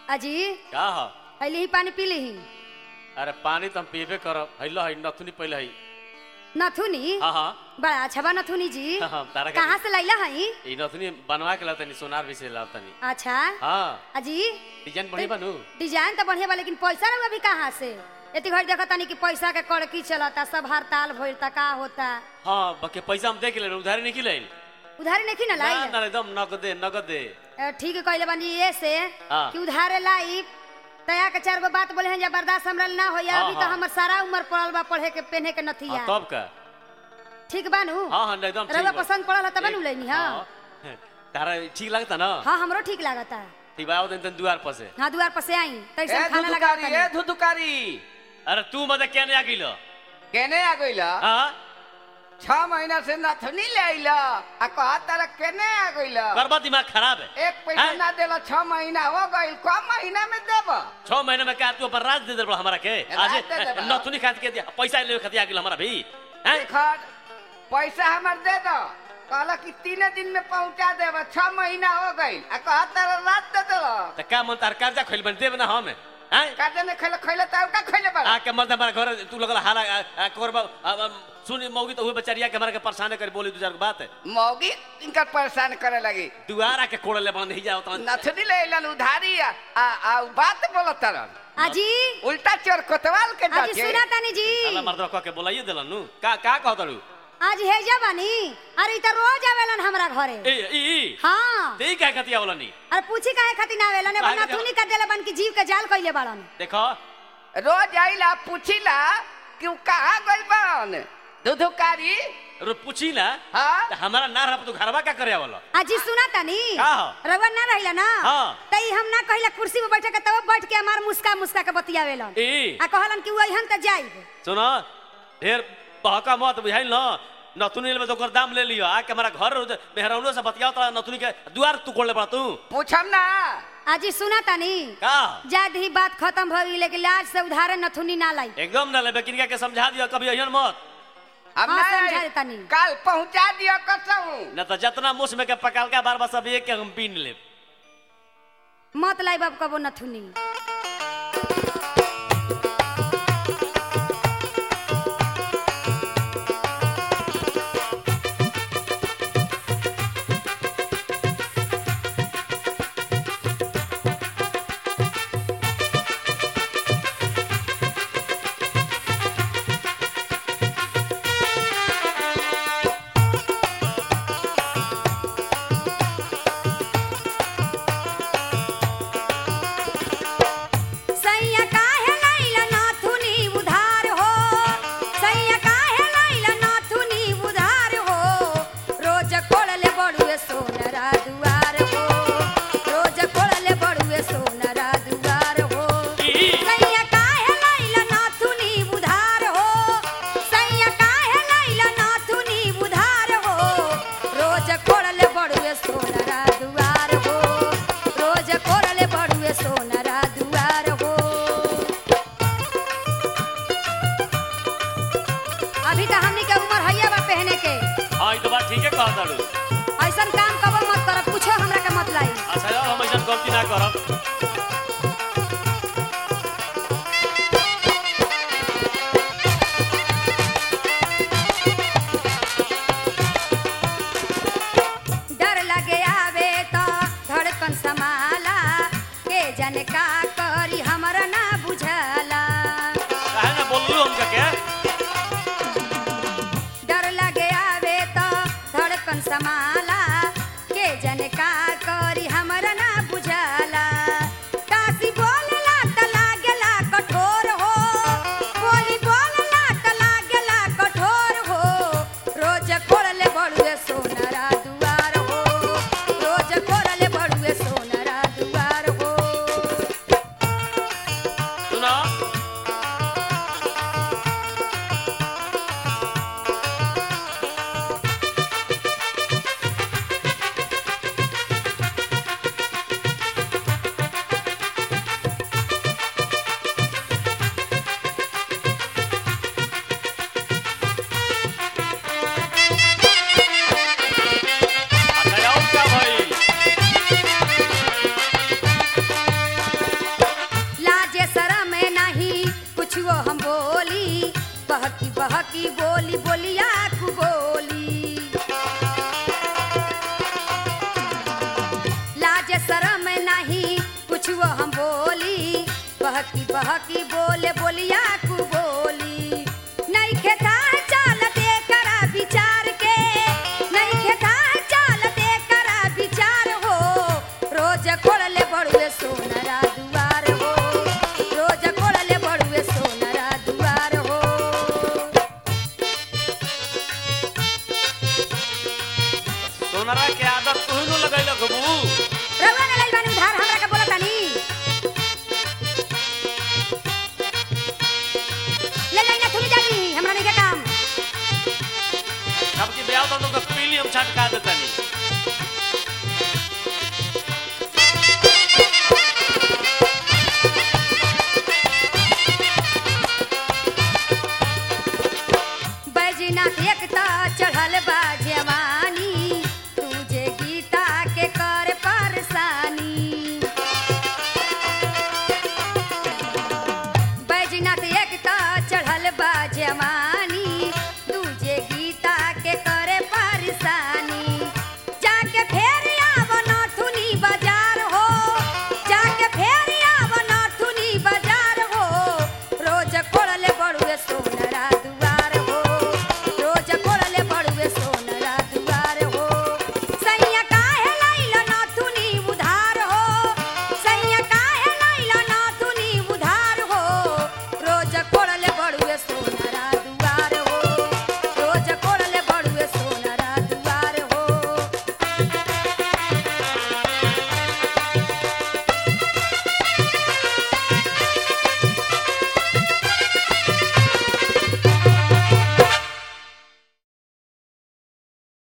अजी का ह अली ही पानी पी ली अरे पानी तो हम पीबे करब हैलो है नथुनी पहले है नथुनी हाँ हाँ बड़ा अच्छा बा नथुनी जी हाँ, हाँ, तारा के- कहाँ से लैला हई ई नथुनी बनवा के लातनी सोनार भी से लातनी अच्छा हाँ अजी डिजाइन बढ़िया बनू डिजाइन तो बढ़िया बा लेकिन पैसा रहुआ भी कहाँ से एती घड़ी देखा तानी कि पैसा के कड़की चलता सब हड़ताल भइलता का होता हाँ बाकी पैसा हम देख ले उधारी नहीं ले उधारी नहीं ना ना लाई ना एकदम नगदे नगदे अ, ठीक कहले बानी ये से हाँ। कि उधारे लाई तया के चार गो बात बोले हैं जब बर्दाश्त हमरा ना हो हाँ, अभी तो हाँ। हमर सारा उम्र पड़ल बा पढ़े के पहने के नथिया हाँ, तब का ठीक बानू हाँ हाँ एकदम ठीक रउआ बा। पसंद पड़ल तब नु एक- लेनी हां हाँ। तारा ठीक लगता ना हाँ हमरो ठीक लागता ठीक बा आओ दिन तन दुआर पर से हाँ दुआर पर से आई तैसे ए खाना लगा धुधुकारी ए धुधुकारी अरे तू मत क्या नहीं आ गिलो केने आ गइला हाँ छह महीना से नथनी ले आइला आ कहा तारा केने आ गइला बर्बाद दिमाग खराब है एक पैसा हैं? ना देला छह महीना हो गइल कम महीना में देब छह महीने में क्या तू अपन राज दे दे बड़ा हमारा के राज आज दे देबा। नथुनी खात के दिया पैसा ले खाती आ गिल हमारा भी हैं खर पैसा हमर दे दो कहला कि तीन दिन में पहुंचा देब छह महीना हो गइल आ कहा तारा रात दे दो तो का मन तार कर्जा खोल बन देब ना हम हैं काजे में खैले खैले त का खैले बा आके मत हमारा घर तू लगल हारा आ, आ, कोरबा आ, आ, सुनी मौगी तो हुए बेचारिया के हमारा के परेशान कर बोली दू चार गो बात मौगी इनका परेशान करे लगी दुआरा के कोड़ले बंद ही जाओ तो नथनी ले अइलन उधारी आ आ आ उ बात बोलत तरन अजी उल्टा चोर कोतवाल के अजी डके सुना तानी जी अल्लाह मर्दवा कह के बोलाइए देलन नु का का कहत रू आज हेजा बानी अरे इ त रोज आवेलन हमरा घरे ए ई ई हाँ ते का कतिया बोलनी अरे पूछी काहे खातिर ना आवेलन काहे बना के- थुनी का देले बन की जीव के जाल कइले बाड़न देखो रोज आइला पूछिला कि उ कहाँ गइल बान दुधुकारी रो पूछी ना हाँ तो हमारा ना रह तू घरवा का करे वाला अजी सुना तानी का हो? रवा ना रहिला ना हाँ। तई हम ना कहिला कुर्सी पे बैठे के तब बैठ के हमार मुस्का मुस्का के बतियावेलन ए आ कहलन कि वहीन त जाइब सुनो ढेर बहका मत बुझाइल न नथुनी में तो ओकर दाम ले लियो आके हमारा घर मेहरौनो से बतियाओ तो नथुनी के दुआर तू कोड़ले पड़ा तू पूछम ना अजी सुना तानी का जाद ही बात खत्म भ गई लेकिन लाज से उधारे नथुनी ना लाई एकदम ना लेबे किनका के समझा दियो कभी अहियन मत हम हाँ, ना समझा आई। देतानी। काल पहुंचा दियो कसम न तो जितना मुस में के पकाल का बार बार सब एक के हम पीन लेब मत लाई बाब कबो नथुनी सैया काहे लैला नाथुनी उधार हो सैया काहे लैला नाथुनी उधार हो रोज कोड़ले बड़ुए सोनरा दुआर हो रोज कोड़ले बड़ुए सोनरा दुआर हो ई। सैया काहे लैला नाथुनी उधार हो सैया काहे लैला नाथुनी उधार हो रोज कोड़ले बड़ुए सोनरा दुआर हो रोज कोड़ले बड़ुए सोनरा दुआर हो अभी तो हमनी के उम्र हैया बा पहने के हाँ ई तो बात ठीक है कहा ताड़ू ऐसन काम कबो मत करब कुछो हमरा के मत लाई अच्छा यार हम ऐसा गलती ना करब डर लगे आवे तो धड़कन समाला के जन का करी हमरा ना बुझला काहे ना बोललू हमका के डर लगे आवे तो धड़कन समाला के जन का करी हमरा ना बुझला काशी बोलला त लागेला कठोर हो बोली बोलला त लागेला कठोर हो रोज कोड़ले बड़ुए सोनरा दुआर हो रोज कोड़ले बड़ुए सोनरा दुआर हो बहकी बहकी बोले बोलिया